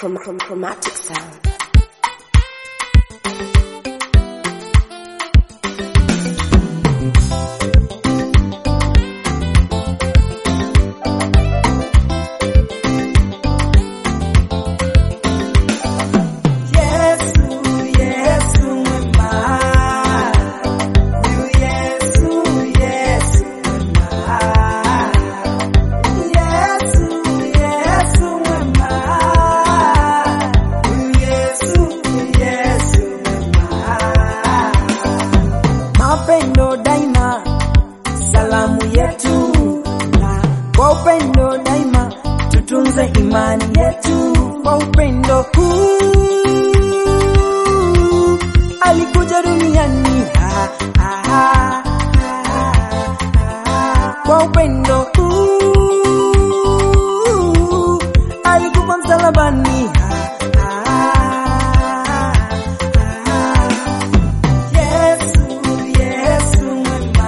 chrom- chrom- chromatic sound. Yesu, Yesu mwema. Huyu Yesu, Yesu mwema. Yesu, Yesu mwema. Huyu Yesu, Yesu mwema. Mapendo daima, salamu yetu, na kwa upendo daima tutunze imani yetu kwa upendo huu alikuja duniani ah, ah, ah, ah, ah. kwa upendo huu alikufa msalabani ah, ah, ah, ah. Yesu, Yesu mwema.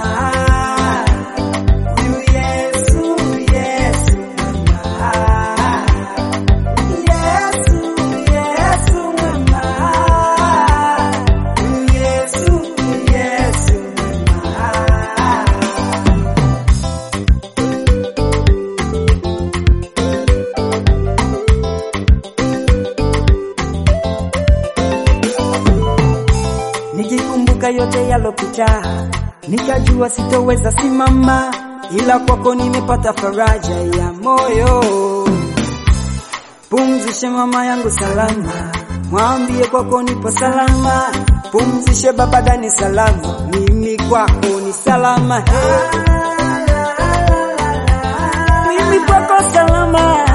Huyu Yesu, Yesu mwema. Yesu, Yesu mwema. Huyu Yesu, Yesu mwema. Nikikumbuka yote yalopita, nikajua sitoweza simama, ila kwako nimepata faraja ya moyo. Pumzishe mama yangu salama, mwambie kwako nipo salama. Pumzishe baba Dani salama, mimi kwako ni salama. Hey. Mimi kwako salama.